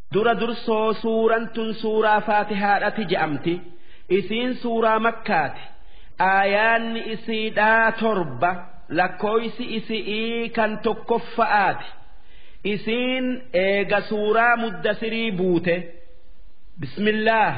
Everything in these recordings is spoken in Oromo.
dura dursoo suuraan tun suuraa faatihaadhati je'amti isiin suuraa makkaati aayaanni isiidhaa torba lakkooysi isi'ii kan tokkoffa'aati isiin eega suuraa muddasirii buute bismillaah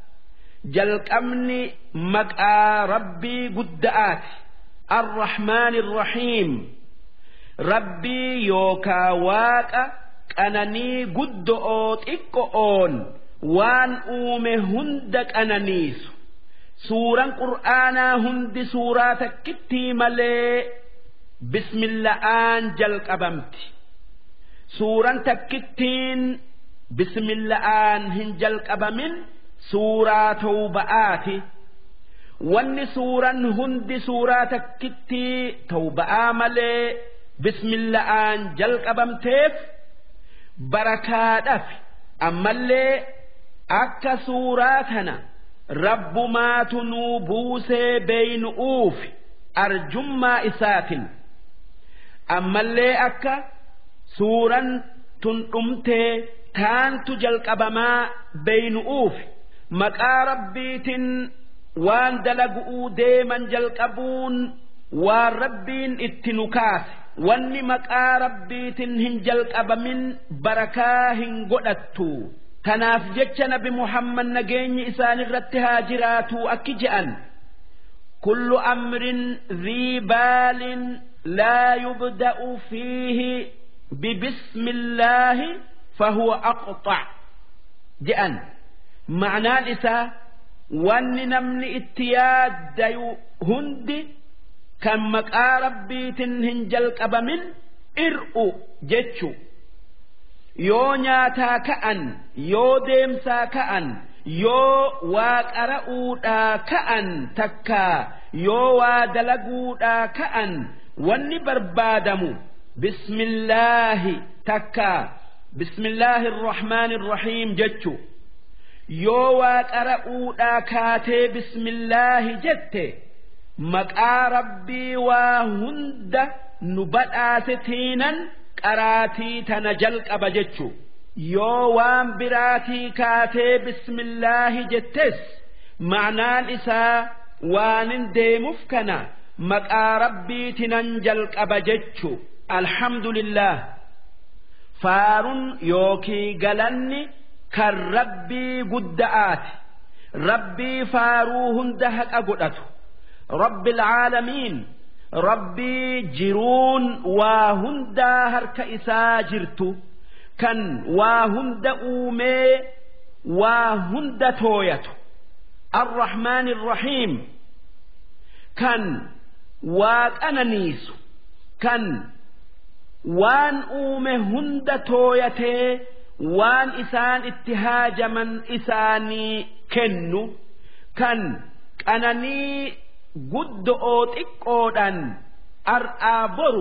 jalqabni maqaa rabbii gudda'aati arrahmaani irrahiim rabbii yookaa waaqa qananii guddo'oo xiqqo'oon waan uume hunda qananiisu suuraan qur'aanaa hundi suuraa takkittii malee bismilla'aan jalqabamti suuraan takkittiin bismilla'aan hin jalqabamin suuraa tawba'aati wanni suuraan hundi suuraa takkittii tawba'aa malee bismilla'aan jalqabamteef barakaadhaaf ammallee akka suuraa tana rabbumaatu nuu buusee beeynu'uuf arjummaa isaatin ammallee akka suuraan tun dhumtee taantu jalqabamaa beeynu'uuf maqaa rabbiitin waan dalagu'uu deeman jalqabuun waan rabbiin itti nu kaase wanni maqaa rabbiitin hin jalqabamin barakaa hin godhattu tanaaf jecha nabi muhammad nageenyi isaan irratti haa jiraatu akki je'an kullu amrin dhii baalin laa yubda'u fiihi bibismi illaahi fahuwa aqxac je'an ma'naan isaa wanni namni itti yaaddayu hundi kan maqaa rabbiitin hin jalqabamin ir'u jechu yoo nyaataa ka'an yoo deemsaa ka'an yoo waa qara'uudhaa ka'an takkaa yoo waa dalaguudhaa ka'an wanni barbaadamu bismillaahi takkaa bismillaahi irrahmaani irrahiim jechu yoo waa qara'uudhaa kaatee bismillaahi jette maqaa rabbii waa hunda nu badhaasetiinan qaraatii tana jalqaba jechu yoo waan biraatii kaatee bismillaahi jettes ma'naan isaa waanin deemuuf kana maqaa rabbiitinan jalqaba jechu alhamdulillah faarun yookii galanni kan rabbii gudda'aati rabbii faaruu hunda haqa godhatu رب العالمين ربي جرون وهندا هرك إساجرت كان وهند أومي وهند تويت الرحمن الرحيم كان واكننيس كان وان أومي هند تويته وان إسان اتهاج من إساني كنو كان أنني guddo'oo xiqqoodhaan ar'aa boru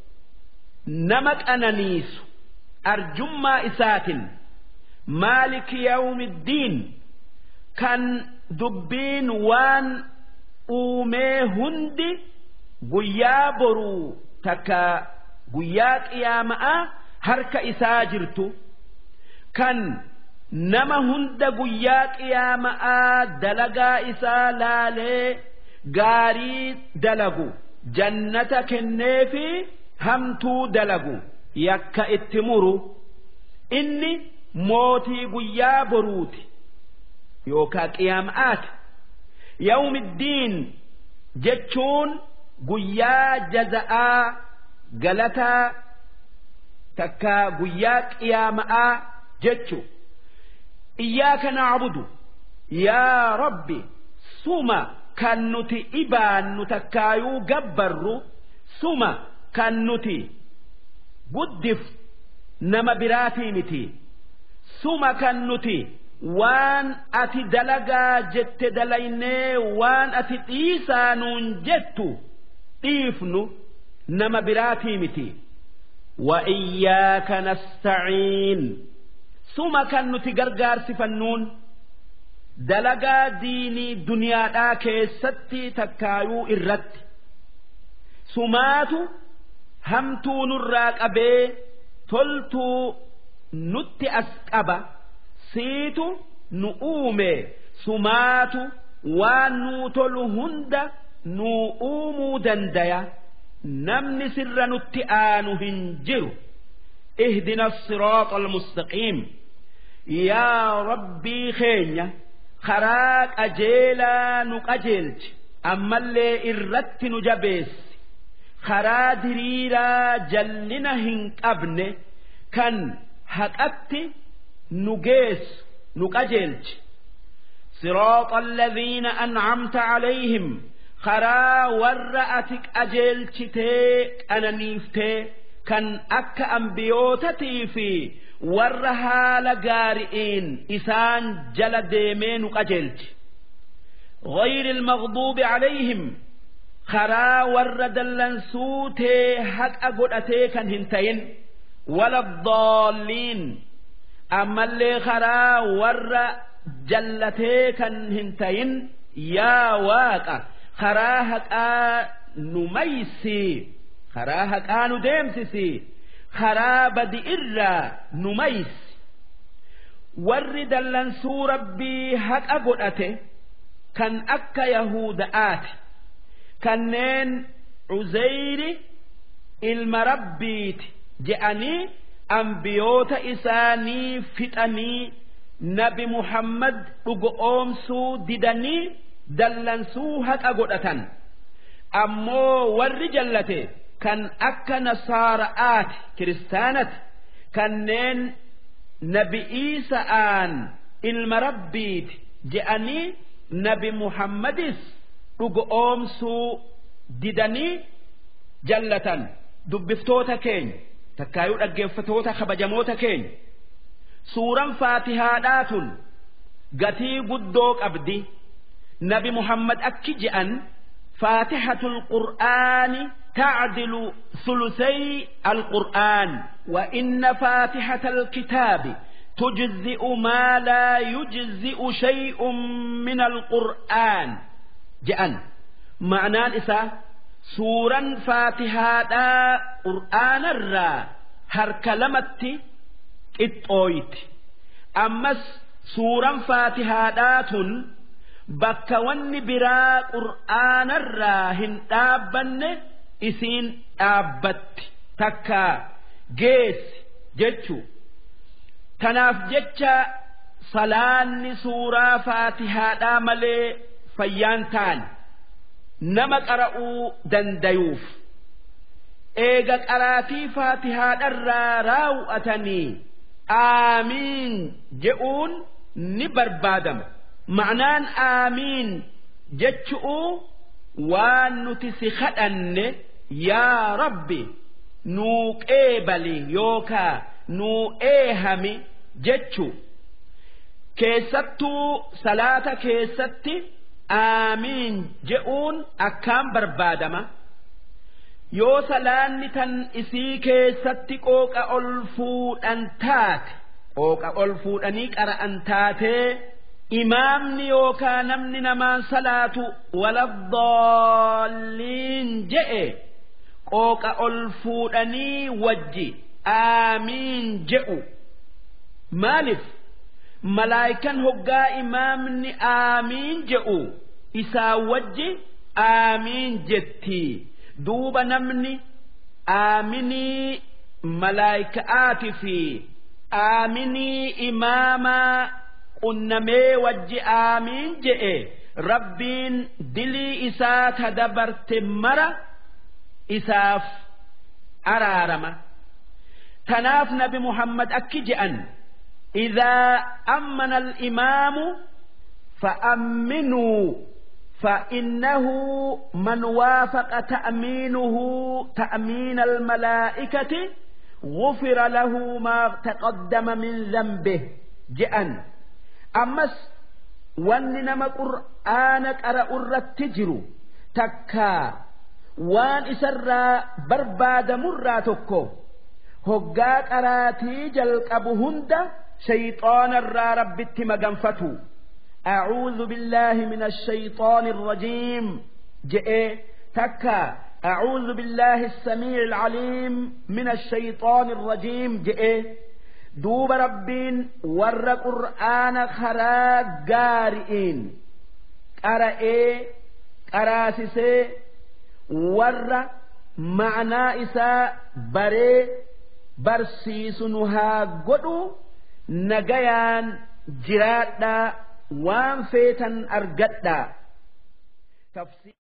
nama qananiisu arjummaa isaatin maaliki yawmiddiin kan dubbiin waan uumee hundi guyyaa boruu takka guyyaa qiyaama'aa harka isaa jirtu kan nama hunda guyyaa qiyaama'aa dalagaa isaa laalee gaarii dalagu jannata kenneefi hamtuu dalagu yakka itti muru inni mootii guyyaa boruuti yookaa qiyaama'aati yawmiddiin jechuun guyyaa jaza'aa galataa takka guyyaa qiyaama'aa jechu iyyaaka nacbudu yaa rabbi suma kan nuti ibaannu takkaayuu gabbarru suma kan nuti guddif nama biraatii miti suma kan nuti waan ati dalagaa jette dalaynee waan ati dhiisaa nuun jettu dhiifnu nama biraatii miti وإياك نستعين ثم كان نتقرقار سفنون dalagaa diinii duniyaadhaa keessatti takkaayuu irratti sumaatu hamtuu nurraa qabee toltuu nutti as qaba siitu nu uume sumaatu waan nuu tolu hunda nuu uumuu dandaya namni sirra nutti aanu hin jiru اهدنا الصراط المستقيم يا ربي خينيا خراك أجيلا نقجلت أما اللي إردت نجبس خرا دريرا جلنا هنقبن كان هكأت نجيس نقجلت صراط الذين أنعمت عليهم خرا ورأتك أجلت تيك أنا نيفتي kan akka ambiyootatii fi warra haala gaari'iin isaan jala deemee nu qajeelchi غير المغضوب عليهم خرا ور دلنسوتي حق أقول كان هنتين ولا الضالين أما اللي خرا ور جلتي كان هنتين يا واقع خرا حق نميسي karaa haqaa nu deemsisi karaa badi irraa nu maysi warri dallansuu rabbii haqa godhate kan akka yahuda'aati kanneen cuzeyri ilma rabbiiti je'anii ambiyoota isaanii fixanii nabi muhammad dhugoomsuu didanii dallansuu haqa godhatan ammoo warri jallate kan akka nasaara'aati kiristaanati kanneen nabi iisa'aan ilma rabbiiti je'anii nabi muhammadis dhugoomsuu didanii jallatan dubbiftoota keenya takkaayuu dhaggeeffatoota kabajamoota keenya suuraan faatihaadhaatun gatii guddoo qabdi nabi muhammad akki je'an faatihatul qur'aani تعدل ثلثي القرآن وإن فاتحة الكتاب تجزئ ما لا يجزئ شيء من القرآن جأن معنى الإساء سورا فاتحة قرآن الرا هركلمت إتويت أمس سورا فاتحة bakka wanni biraa qur'aanarraa hin dhaabbanne isiin dhaabbatti takka geessi jechu kanaaf jecha salaanni suuraa faatihaadhaa malee fayyaan taane nama qara'uu dandayuuf eega qaraatii faatihaadharraa raawwatanii aamiin je'uun ni barbaadama ma'anaan aamiin jechu'uu waan nuti si kadhanne yaa rabbi nuu qeebali yookaa nuu eehami jechu keessattuu salaata keessatti aamiin je'uun akkaan barbaadama yoo salaanni tan isii keessatti qooqa ol fuudhan taate qooqa ol fuudhanii qara'an taatee imaamni yookaa namni namaan salaatu waladdaalliin je'e qooqa ol fuudhanii wajji aamiin je'u maaliif malaayikan hoggaa imaamni aamiin je'u isaa wajji aamiin jetti duuba namni aaminii malaayika'aati fi aaminii imaamaa qunnamee wajji aamiin je'e rabbiin dilii isaa ta dabarte mara isaaf araarama tanaaf nabi muhammad akki je'an إذا أمن الإمام فأمنوا فإنه من وافق تأمينه تأمين الملائكة غفر له ما تقدم من ذنبه جأن أمس وانما قرآن قرأ الرتجر تكا وان إسرى برباد مرة تكو هقا قراتي جلقب هند شيطان الرا ربت مغنفتو أعوذ بالله من الشيطان الرجيم جئ تكا أعوذ بالله السميع العليم من الشيطان الرجيم جئ duuba rabbiin warra qur'aana karaa gaari'iin qara'ee qaraasisee warra ma'anaa isaa baree barsiisu nu haa godhu nagayaan jiraadhaa waan feetan argadhaa.